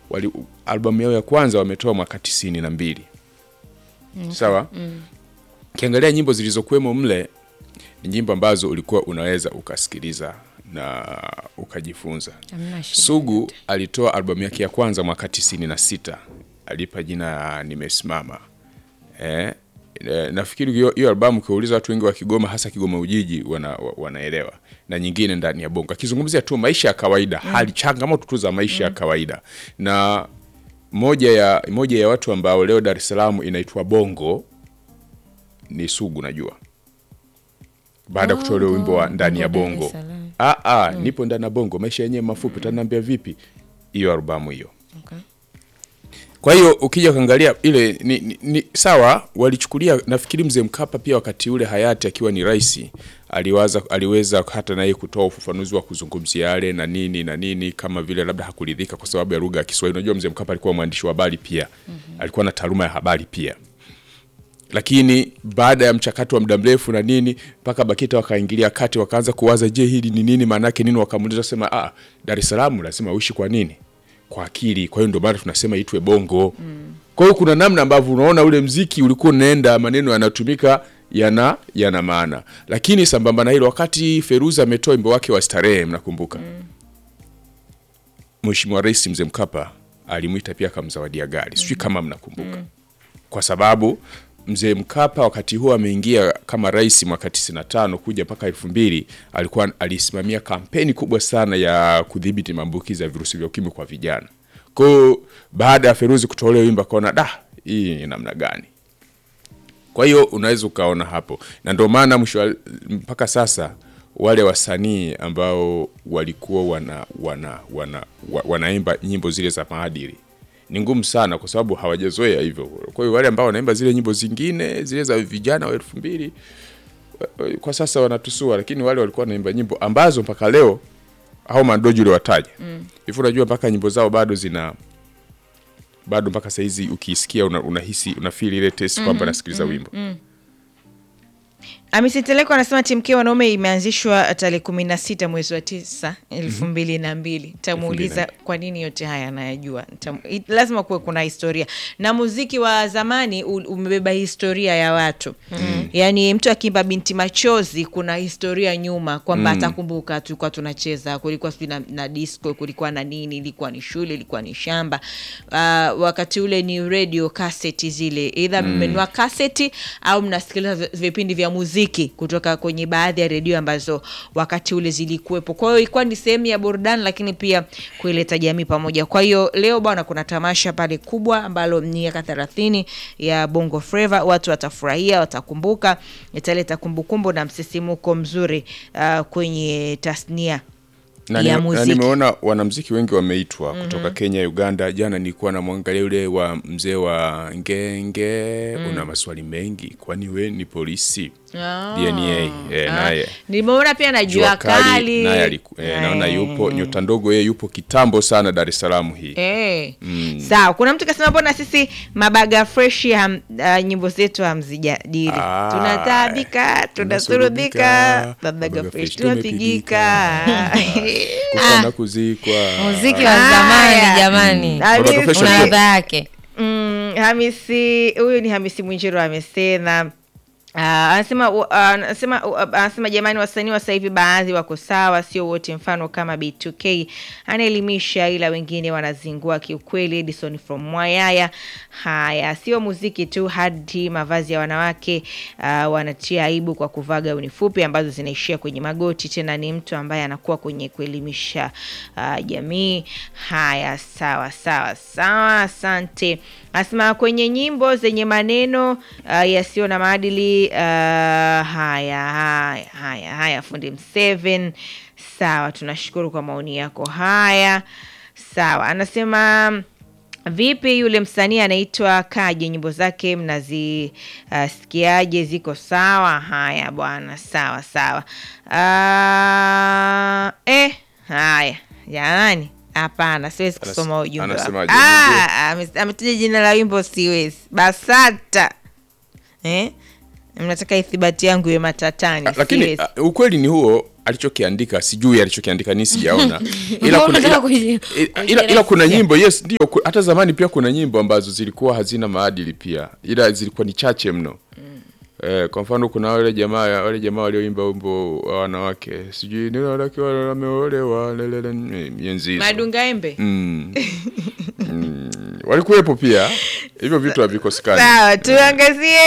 wali, albamu yao ya kwanza wametoa mwaka tisini na mbili sawa ukiangalia nyimbo zilizokuwemo mle ni nyimbo ambazo ulikuwa unaweza ukasikiliza na ukajifunza Hamna shida sugu yoyote. alitoa albamu yake ya kwanza mwaka tisini na sita alipa jina nimesimama eh, eh, nafikiri hiyo hiyo albamu ukiwauliza watu wengi wa Kigoma hasa Kigoma Ujiji wana, wa- wanaelewa na nyingine ndani ya bongo akizungumzia tu maisha ya kawaida hali changamoto tu za maisha ya kawaida na moja ya moja ya watu ambao leo Dar es Salaam inaitwa bongo ni Sugu najua baada ya kutoa ule wimbo wa ndani ya Bongo Dar bongo es Salaam. ah, ah, nipo ndani ya bongo maisha yenyewe mafupi utaniambia vipi hiyo albamu hiyo Okay. kwa hiyo ukija ukaangalia ile ni, ni, ni sawa walichukulia nafikiri mzee Mkapa pia wakati ule hayati akiwa ni rais aliwaza aliweza hata naye kutoa ufafanuzi wa kuzungumzia yale na nini na nini kama vile labda hakuridhika kwa sababu ya lugha ya Kiswahili unajua mzee Mkapa alikuwa mwandishi wa habari pia alikuwa na taaluma ya habari pia lakini baada ya mchakato wa muda mrefu na nini mpaka BAKITA wakaingilia kati wakaanza kuwaza je hili ni nini maana yake nini wakamuuliza sema ah Dar es Salaam lazima uishi kwa nini kwa akili kwa hiyo ndio maana tunasema itwe bongo kwa hiyo kuna namna ambavyo unaona ule mziki ulikuwa unaenda maneno yanatumika yana yana maana lakini sambamba na hilo wakati Feruza ametoa wimbo wake wa starehe mnakumbuka Mheshimiwa Rais Mzee Mkapa alimwita pia akamzawadia gari sijui kama mnakumbuka kwa sababu mzee Mkapa wakati huo ameingia kama rais mwaka 95 kuja mpaka elfu mbili alikuwa alisimamia kampeni kubwa sana ya kudhibiti maambukizi ya virusi vya ukimwi kwa vijana. Kwa hiyo baada ya Feruzi kutoa ule wimbo akaona da, hii ni namna gani? Kwa hiyo unaweza ukaona hapo, na ndio maana mwisho wa- mpaka sasa wale wasanii ambao walikuwa wana, wana, wana, wa- wanaimba nyimbo zile za maadili ni ngumu sana, kwa sababu hawajazoea hivyo. Kwa hiyo wale ambao wanaimba zile nyimbo zingine zile za vijana wa elfu mbili wa- kwa sasa wanatusua, lakini wale walikuwa wanaimba nyimbo ambazo mpaka leo hao madoji uliwataja hivyo, unajua mpaka nyimbo zao bado zina bado mpaka saizi ukiisikia una, unahisi unafeel ile test kwamba nasikiliza wimbo Hamisi Teleko anasema timu K wanaume imeanzishwa tarehe kumi na sita mwezi wa tisa elfu mbili na mbili. Tamuuliza kwa nini yote haya anayajua. Nitamu- i- Lazima kuwe kuna historia na muziki wa zamani u- umebeba historia ya watu yaani, mtu akiimba binti machozi kuna historia nyuma kwamba atakumbuka tulikuwa tunacheza, kulikuwa sijui na, na disco, kulikuwa na nini, ilikuwa ni shule, ilikuwa ni shamba. Uh, wakati ule ni radio kaseti zile, eidha mmenunua kaseti au mnasikiliza vi- vipindi vya muziki kutoka kwenye baadhi ya redio ambazo wakati ule zilikuwepo. Kwa hiyo ilikuwa ni sehemu ya burudani, lakini pia kuileta jamii pamoja. Kwa hiyo leo bwana, kuna tamasha pale kubwa ambalo ni miaka thelathini ya Bongo Flava. Watu watafurahia, watakumbuka, italeta kumbukumbu na msisimuko mzuri uh, kwenye tasnia na, ya nime- na muziki. nimeona wanamziki wengi wameitwa kutoka Kenya, Uganda. Jana nilikuwa namwangalia yule wa mzee wa Ngenge, una maswali mengi, kwani we ni polisi? Ah. DNA eh, Ah, naye nimeona pia na jua Jua Kali kali naye aliku- eh, naona Eh. yupo nyota ndogo, yeye yupo kitambo sana Dar es Salaam hii Eh. Sawa, kuna mtu kasema mbona sisi mabaga fresh ham, uh, nyimbo zetu hamzijadili. Ah, Tunataabika, tunasurubika, tunasurubika, mabaga mabaga fresh fresh tunapigika. kufa na kuzikwa. muziki wa Haya. zamani jamani Hamisi. Mabaga fresh una ni- ladha yake Mm, Hamisi huyu ni Hamisi Mwinjiro amesema Ah, anasema uh, anasema uh, anasema jamani, wasanii wa sasa hivi baadhi wako sawa, sio wote. Mfano kama B2K anaelimisha, ila wengine wanazingua kiukweli. Edison from Mwayaya. Haya, sio muziki tu, hadi mavazi ya wanawake uh, wanatia aibu kwa kuvaa gauni fupi ambazo zinaishia kwenye magoti. Tena ni mtu ambaye anakuwa kwenye kuelimisha uh, jamii. Haya, sawa sawa sawa, asante. Anasema kwenye nyimbo zenye maneno uh, yasiyo na maadili uh, haya haya haya haya, fundi Mseven. Sawa, tunashukuru kwa maoni yako haya. Sawa, anasema vipi yule msanii anaitwa Kaje, nyimbo zake mnazisikiaje? ziko sawa? Haya bwana, sawa sawa. Uh, eh, haya jamani, hapana, siwezi Anas- kusoma ujumbe wako. anasemaje? Ah, ame- ametaja jina la wimbo, siwezi. Basata eh? Mnataka ithibati yangu iwe matatani, Ah, lakini siwezi. ah, ukweli ni huo alichokiandika sijui alichokiandika ni sijaona ila kuna, Unataka ila, kuji- ila, ila, ila kuna nyimbo yes ndio ku- hata zamani pia kuna nyimbo ambazo zilikuwa hazina maadili pia ila zilikuwa ni chache mno Eh, kwa mfano kuna wale jamaa wale jamaa walioimba wimbo wa wanawake sijui ni wanawake wale wameolewa lelele mienzi hizo. madungaembe Mm. Mm. walikuwepo pia hivyo vitu havikosekani sawa tuangazie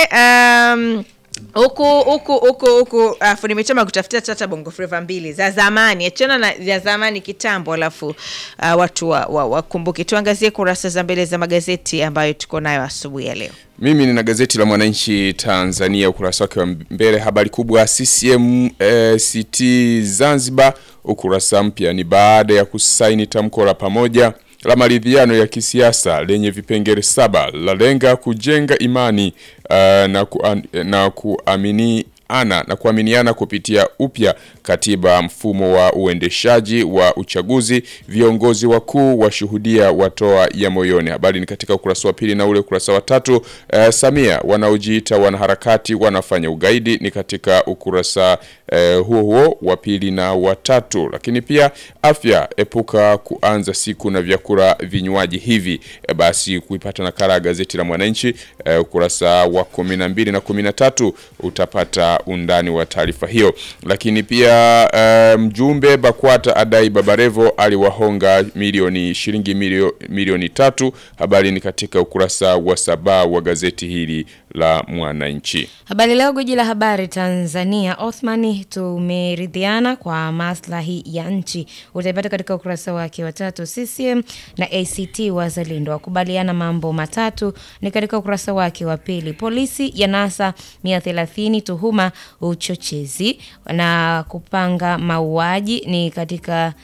um, huku huku huku huku afu nimechoma kutafutia tata bongo flava mbili za zamani achana na za zamani kitambo alafu uh, watu wakumbuke wa, wakumbuke. tuangazie kurasa za mbele za magazeti ambayo tuko nayo asubuhi ya leo Mimi nina gazeti la Mwananchi Tanzania ukurasa wake wa mbele, habari kubwa CCM eh, CT Zanzibar. Ukurasa mpya ni baada ya kusaini tamko la pamoja la maridhiano ya kisiasa lenye vipengele saba lalenga kujenga imani uh, na, kuan, na kuamini ana na kuaminiana kupitia upya katiba, mfumo wa uendeshaji wa uchaguzi, viongozi wakuu washuhudia watoa ya moyoni. Habari ni katika ukurasa wa pili na ule ukurasa wa tatu. Eh, Samia wanaojiita wanaharakati wanafanya ugaidi ni katika ukurasa eh, huo huo wa pili na wa tatu. Lakini pia afya, epuka kuanza siku na vyakula vinywaji hivi. Eh, basi kuipata nakala ya gazeti la Mwananchi eh, ukurasa wa kumi na mbili na kumi na tatu utapata undani wa taarifa hiyo. Lakini pia eh, mjumbe BAKWATA adai Babarevo aliwahonga milioni shilingi milio, milioni tatu. Habari ni katika ukurasa wa saba wa gazeti hili la Mwananchi. Habari Leo, gwiji la habari Tanzania. Othmani, tumeridhiana kwa maslahi ya nchi, utaipata katika ukurasa wake wa tatu. CCM na ACT Wazalendo wakubaliana mambo matatu, ni katika ukurasa wake wa pili. Polisi ya nasa 130 tuhuma uchochezi na kupanga mauaji, ni katika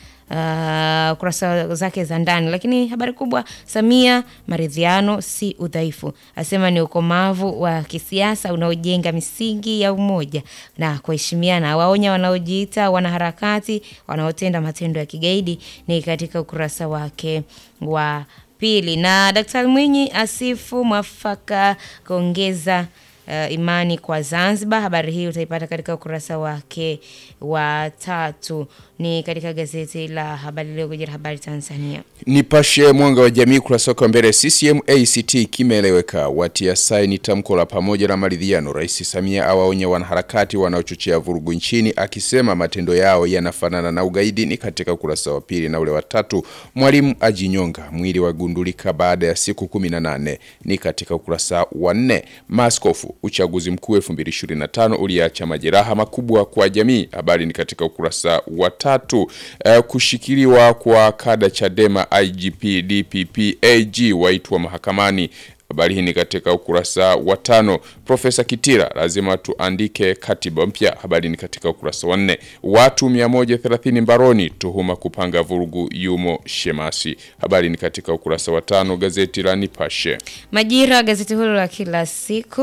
uh, kurasa zake za ndani. Lakini habari kubwa, Samia, maridhiano si udhaifu, asema ni ukomavu wa kisiasa unaojenga misingi ya umoja na kuheshimiana. Waonya wanaojiita wanaharakati wanaotenda matendo ya kigaidi, ni katika ukurasa wake wa pili. Na Daktari Mwinyi asifu mwafaka kuongeza uh, imani kwa Zanzibar. Habari hii utaipata katika ukurasa wake wa tatu, ni katika gazeti la Habari Leo, gwiji la habari Tanzania. Nipashe mwanga wa jamii kurasa wake wa mbele. CCM ACT kimeeleweka, watia saini tamko la pamoja la maridhiano. Rais Samia awaonya wanaharakati wanaochochea vurugu nchini, akisema matendo yao yanafanana na ugaidi. Ni katika ukurasa wa pili na ule wa tatu. Mwalimu ajinyonga, mwili wagundulika baada ya siku 18. Ni katika ukurasa wa nne. Maaskofu, uchaguzi mkuu 2025 uliacha majeraha makubwa kwa jamii. Habari ni katika ukurasa wa tatu. Eh, kushikiliwa kwa kada Chadema IGP DPP AG waitwa mahakamani. Habari hii ni katika ukurasa wa tano. Profesa Kitila, lazima tuandike katiba mpya. Habari ni katika ukurasa wa nne. Watu 130 mbaroni, tuhuma kupanga vurugu yumo Shemasi. Habari ni katika ukurasa wa tano, gazeti la Nipashe. Majira, gazeti hilo la kila siku